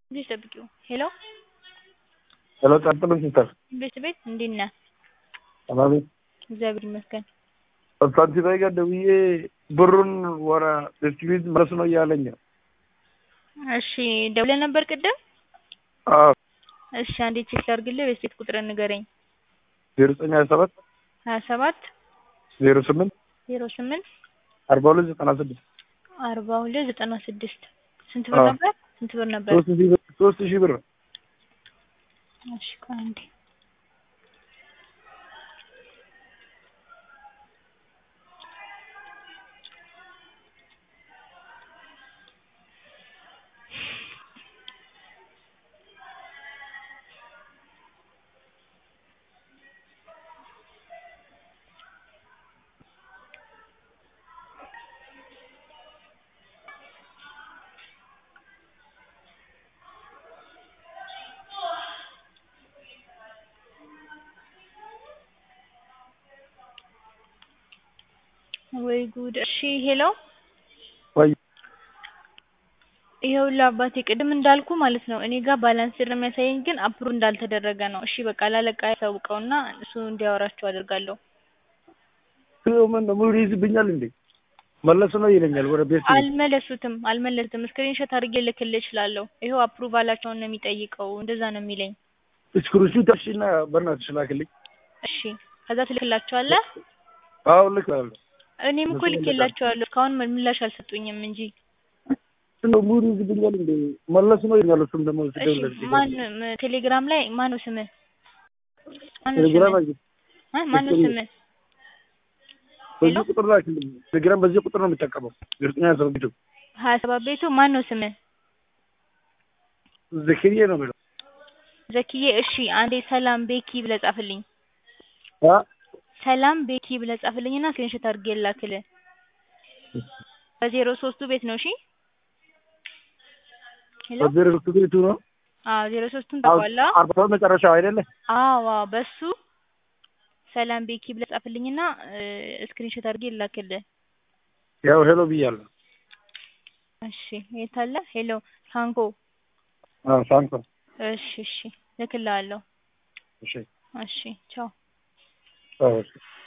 ትንሽ ጠብቂው ሄሎ ሄሎ ቀጥሉ ሲስተር ቤት ቤት እንዴት ነህ? ሰላም እግዚአብሔር ይመስገን። ሳንቲም ጋር ደውዬ ብሩን ወረ ዲስትሪቢዩት መለስ ነው እያለኝ ነው። እሺ ደውለህ ነበር ቅድም? አዎ እሺ አንዴ ቼክ ላድርግልህ። ቤት ቤት ቁጥርን ንገረኝ። ዜሮ ዘጠኝ ሀያ ሰባት ሀያ ሰባት ዜሮ ስምንት ዜሮ ስምንት አርባ ሁለት ዘጠና ስድስት አርባ ሁለት ዘጠና ስድስት ስንት ብር አዎ። ነበር? ስንት ብር ነበር? ሶስት ሺህ ብር ሶስት ሺህ ብር እሺ ቆይ አንዴ ወይ ጉድ። እሺ ሄሎ ወይ ይኸውልህ አባቴ ቅድም እንዳልኩ ማለት ነው እኔ ጋር ባላንስድ ነው የሚያሳየኝ፣ ግን አፕሩቭ እንዳልተደረገ ነው። እሺ በቃ ላለቃ ያሳውቀውና እሱ እንዲያወራቸው አደርጋለሁ። ምን ነው ሙሉ ይዝብኛል እንዴ? መለስ ነው ይለኛል ወደ ቤት አልመለሱትም አልመለሱትም። ስክሪንሾት አድርጌ ልክልህ እችላለሁ። ይኸው አፕሩቫላቸውን ነው የሚጠይቀው። እንደዛ ነው የሚለኝ። እስክሩሹ ተሽና በእናትሽ ላክልኝ። እሺ ከዛ ትልክላቸዋለህ። አዎ ልካለሁ። እኔም እኮ እነሱ ልኬላቸዋለሁ። እስካሁን ምላሽ አልሰጡኝም እንጂ። ነው ሙሉ ይዝብኛል እንዴ? መለስ ነው ይለኛል። እሱም ደግሞ እሺ ስደውልለት ማን ም- ቴሌግራም ላይ ማን ነው ስምህ? ማን ነው ቴሌግራም ስምህ? እ? ማን ነው ስምህ? ሄሎ በዚህ ቁጥር ላክልኝ። ቴሌግራም በዚህ ቁጥር ነው የሚጠቀመው። ግርጥኛ ሰውቢቱ ሀያ ሰባት ቤቱ ማን ነው ስምህ? ዘክሪዬ ነው የሚለው ዘኪዬ። እሺ አንዴ ሰላም ቤኪ ብለህ ጻፍልኝ። አ ሰላም ቤኪ ብለህ ጻፍልኝና ስክሪንሾት አድርጌ ላክልህ። በዜሮ ሶስቱ ቤት ነው። እሺ ሄሎ በዚህ ርክቱ ቤቱ ነው አዎ ዜሮ ሶስቱን ታውቀዋለህ? አርባ ሰባት መጨረሻው አይደለ? አዎ አዎ በሱ ሰላም ቤኪ ብለህ ጻፍልኝና ስክሪንሾት አድርጌ ላክልህ። ያው ሄሎ ብያለሁ። እሺ የት አለ? ሄሎ ሳንኮ። አዎ ሳንኮ እሺ እሺ ልክልሃለሁ። እሺ እሺ ቻው። አዎ እሺ